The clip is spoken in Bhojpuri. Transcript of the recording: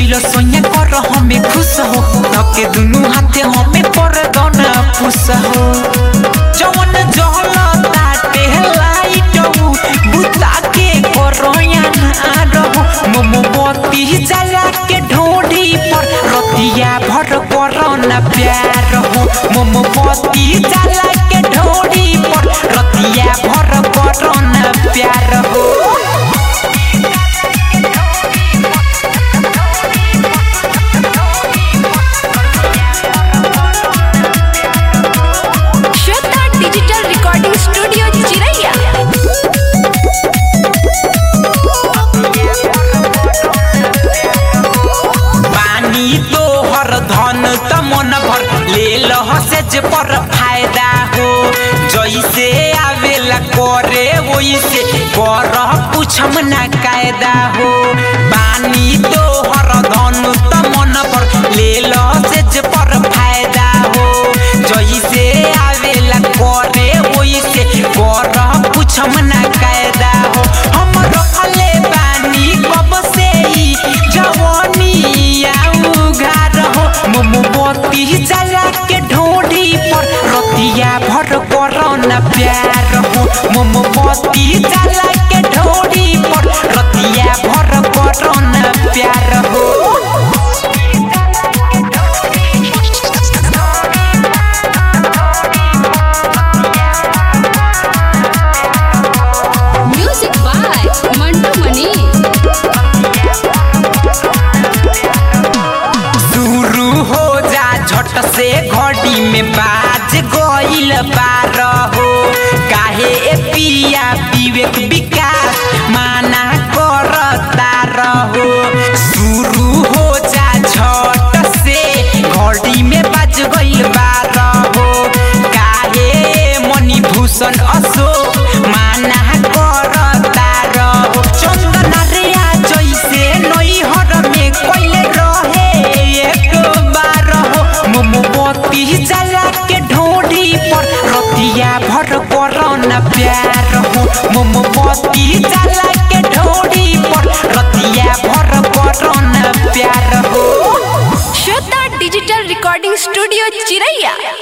दिल सोया कर हमें खुश हो धके दुनु हाथे हमें पर दना खुश हो जवन जहल ताटे लाइट हो बुता के करोया ना रहो मोमबत्ती जला के ढोढ़ी पर रतिया भर करो न प्यार हो मोमबत्ती जला के ढोढ़ी पर रतिया भर करो न प्यार हो श्वेता डिजिटल रिकॉर्डिंग स्टूडियो चिरैया पानी तो हर धन त मन भर ले लह से जे पर फायदा हो जैसे आवेला करे वैसे कर पूछम ना कायदा हो पानी तो हर धन त मन भर ले लह से जे पर फायदा हो जैसे आवेला करे वैसे कर पूछम ना कायदा हो हम रखले बानी कब से ई जवानी आऊ घर हो मोमबत्ती जला के ढोढ़ी पर रतिया भर करो न प्यार हो मोमबत्ती जला के ढोढ़ी पर रतिया भर करो न प्यार हो म्यूजिक बाय मंटू मनी शुरू हो जा झट से घड़ी में बाज गइल बार हो काहे ए पिया विवेक विकास माना करता रहो शुरू हो जा झट से घड़ी में बाज गइल बार हो काहे मणि भूषण अशोक माना करता रहो चंदन रिया जैसे नैहर में कोइले रहे एक बार हो मोमबत्ती जला के ढोढ़ी पर रतिया भर करो न प्यार हो मोमबत्ती जला के ढोढ़ी पर रतिया भर करो न प्यार हो श्वेता डिजिटल रिकॉर्डिंग स्टूडियो चिरैया